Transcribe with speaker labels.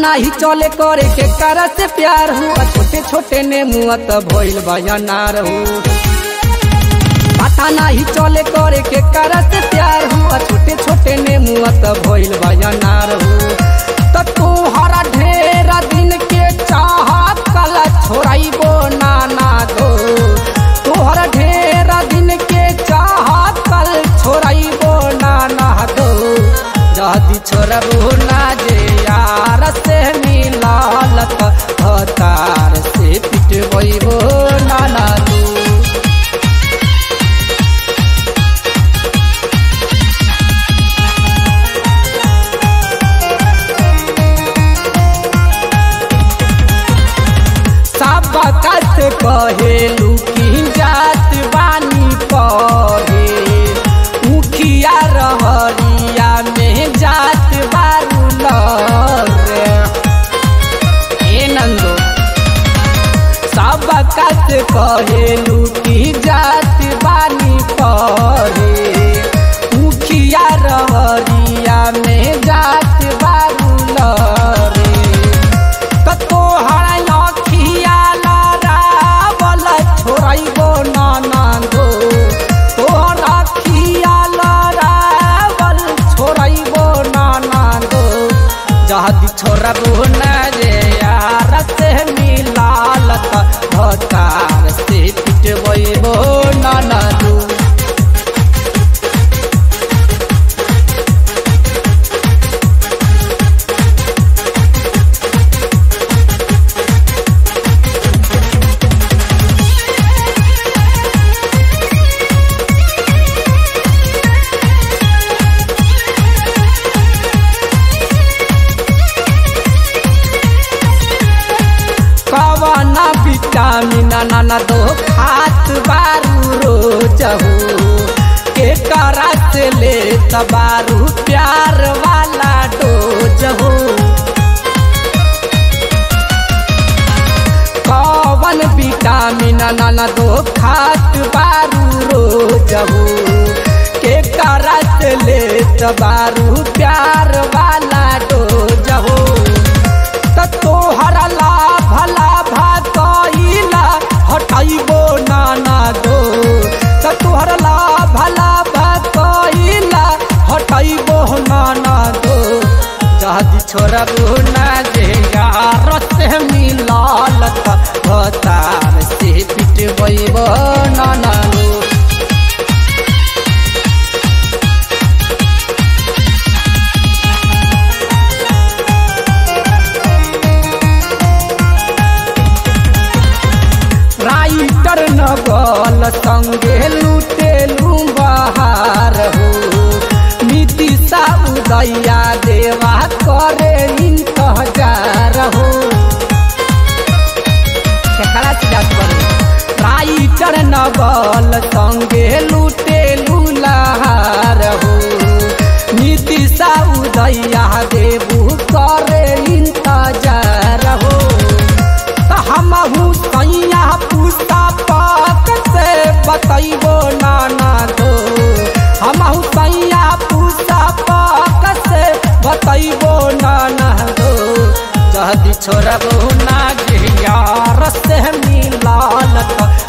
Speaker 1: नाही चले करे के करा से प्यार हुआ छोटे छोटे ने मुआ त भइल बयानार हो पता नहीं चले करे के करा से प्यार हुआ छोटे छोटे ने मुआ त भइल बयानार हो त तोहरा ढेरा दिन के चाह कल छोड़ाइबो नाना दो तोहरा ढेरा दिन के चाह कल छोड़ाइबो नाना दो जदी छोड़बो ना जे यार से मिलालत हतार से पिटबो नाना दू सब कत कहेलू की जात बानी पहे मुखिया रहरिया में जात बारू लरे ए नंदो सब कत कहेलू की जात बानी पहे मुखिया रहरिया में जात बारू लरे कतो हराय अखिया लरावल छोड़ैबो नाना दो तोहर अखिया लरावल छोड़ैबो नाना दो जहदी छोड़बो न रे यार से मिलालत भतार से पिटबो नाना दो कवना विटामिन नाना दो खात बारू रोज हो के करा से ले तबारू प्यार वाला डोज हो कवन विटामिन नाना दो खात बारू रोज हो के करा से ले तबारू प्यार वाला डोज हो त तोहरा लाभ लाभ कइला हटाइबो नाना दो त तोहरा लाभ लाभ कइला हटाइबो नाना दो जहदी छोड़बो ना जे यार से मिलालत भतार से पिटबो नाना दो राइटर नगल संगे लुटेलू बहार हो नीतिशा उदैया देवा करे इंतजार हो केकरा से जात बारे? राइटर नगल संगे लुटेलू लहार हो नीतिशा उदैया देवू करे इंतजार हो त हमहू सैया पूछता पाक से बतैबो नाना दो हमहू सैया पूछता पाक से बतैबो नाना दो जहदी छोड़बो ना जे यार से मिलालत